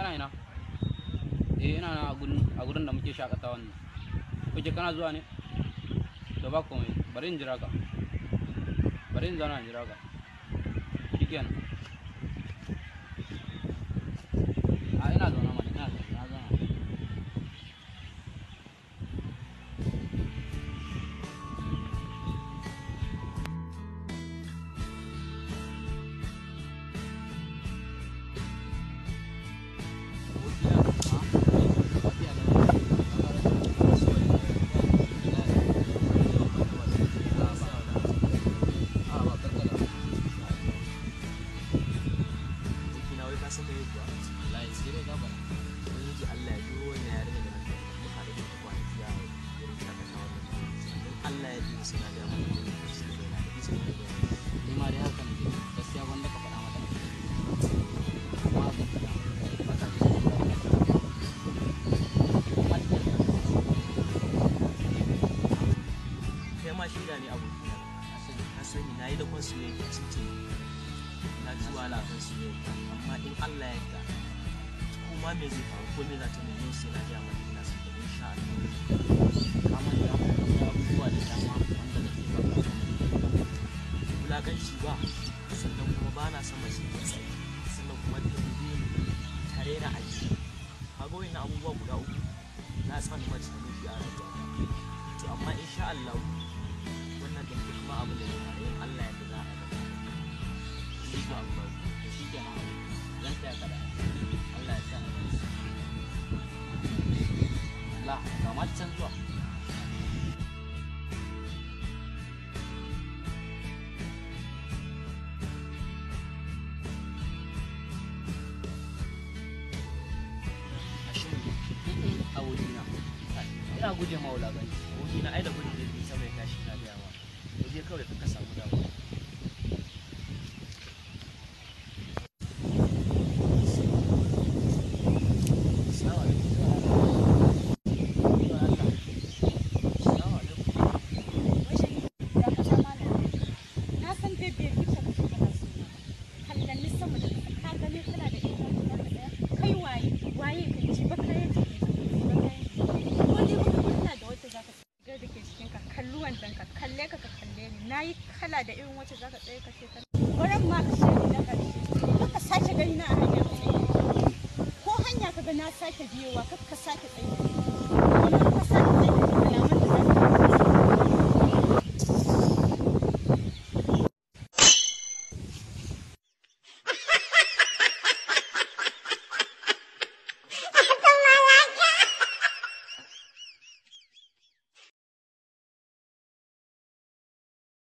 kana ina eh ina na a gurin a gurin da muke shakatawa ne kuke kana zuwa ne to ba komai bari in jira ka bari in zauna in jira ka shikenan a ina zauna mana ina zauna na zauna Abokina wai ka san me kuwa? Ubangiji Allah ya biyo wannan yarinya da nake muka haɗu da ita kwanaki a wurin shakatawa da ta Don Allah ya biyo suna da mana da su da yana da bisa da yana. ni ma dai haka ne gaskiya wanda ka faɗa mata kuma haka faɗa Kai ma shaida ne abokina. Ka sani na yi da kwan soyayya cikin na ji wahala kan soyayya amma in Allah ya yarda kuma me zai faru ko me za ta nemi sai na gaya mata ina son ta insha Allah. kamar da abubuwa da dama wanda nake baka wulakanci ba sannan kuma ba na son mace ta tsaye sannan kuma ta gube ni tare da aji kaga na abubuwa guda uku na san mace ta nufi a rayuwa to amma insha Allah wannan da ke kuma abu da ya fara yin Allah ya za a gaba insha Allah to shikenan zan taya ka da Allah ya sa Allah kamar can zuwa Hashim abokina ina guje ma wulaganci aboki na ai da gudun jirgin sama ya tashi na gaya ma waje kawai ka samu damuwa Assalamu alaikum. Assalamu alaikum. Na san dai bai wuce ka shiga na suna. Kallanni sama da ƙasa, ka gani kana da ita guda ɗaya. Kai waye, waye ka ji ba kayan jiki ba kayan jiki. Ko dai baka kulla da wata zaka shigar da ke cikin ka kalli wandan ka kalle ka ka kalle ni. Na yi kala da irin wacce zaka tsaye ka ce ka. Wurin ma ka shari na ƙarshe. Kaka sake gani na a hanya. Ko hanya ka ga na sake biyowa kaka sake tsaye. Wani ka sake tsaye